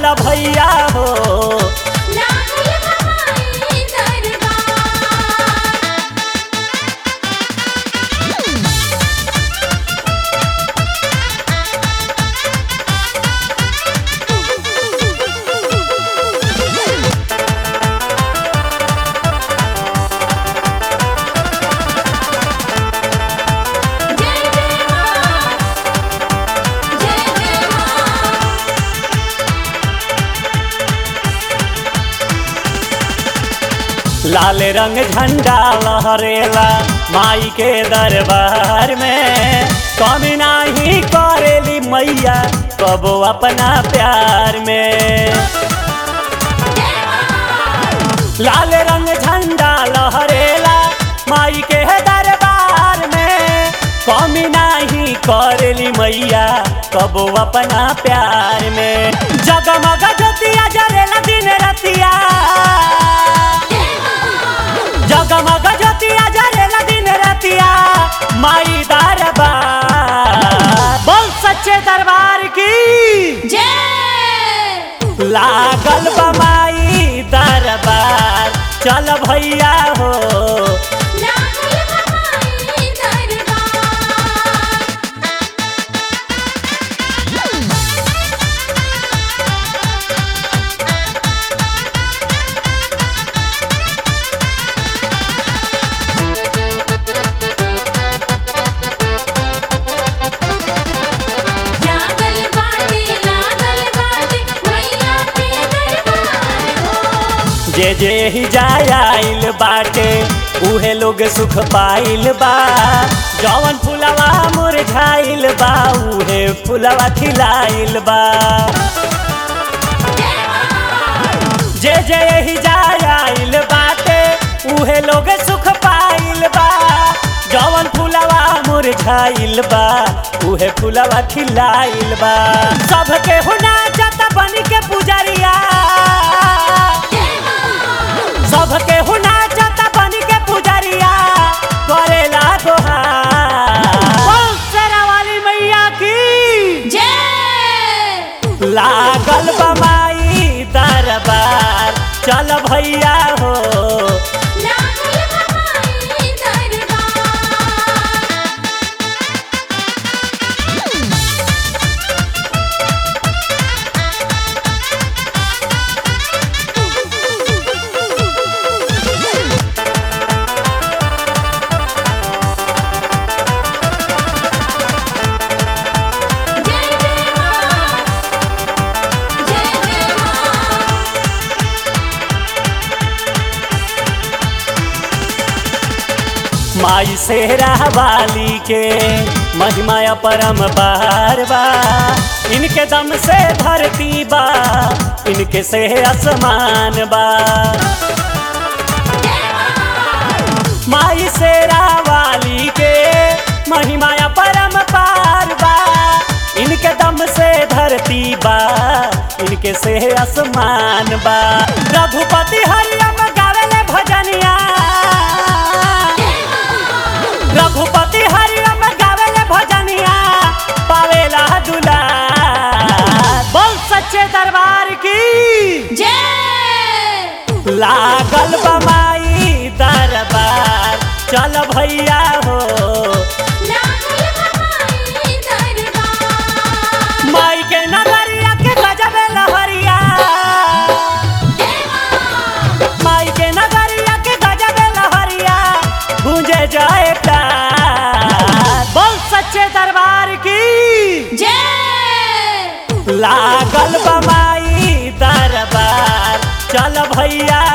चल भैया हो लागल बमाई दरबार जय जय मां जय जय मां लाल रंग झंडा लहरेला माई के दरबार में कमी नाही करेली मैया कबो अपना प्यार में लाल रंग झंडा लहरेला माई के दरबार में कमी नाही करेली मैया कबो अपना प्यार में जगमग ज्योतिया जरेला दिन रतिया जगमग ज्योतिया जरेला दिन रतिया माई दरबार बोल सच्चे दरबार की जय लागल बमाई दरबार चल भैया हो लागल बमाई दरबार लागल बाटे लागल बाटे मैया के दरबार हो जे जे ही जाय आइल बाटे उहे लोग सुख पाइल बा जवन फुलवा मुरझाइल बा उहे फुलवा खिलाइल बा जे जे ही जाय आइल बाटे उहे लोग सुख पाइल बा जवन फुलवा मुरझाइल बा उहे फुलवा खिलाइल बा सबके हुना जत बन के पुजरिया सबके हुना जत बन के पुजरिया करेला दोहार बोल शेरा वाली मैया की जय लागल बमाई दरबार चल भैया हो लागल बमाई दरबार जय जय मां जय जय मां माई सेहरा वाली के महिमा परम पार बा इनके दम से धरती बा इनके से आसमान बा माई सेरा वाली के महिमा परम पार बा इनके दम से धरती बा इनके से आसमान बा रघुपति हरियम गावेले भजनिया रघुपति हरियम गावेले भजनिया पावेला दुलार बोल सच्चे दरबार की जय लागल बमाई दरबार चल भैया हो लागल बमाई दरबार माई के नगरिया के गजबे लहरिया माई के नगरिया के गजबे लहरिया गूंजे जाए प्यार बोल सच्चे दरबार की जय लागल बमाई दरबार चल भैया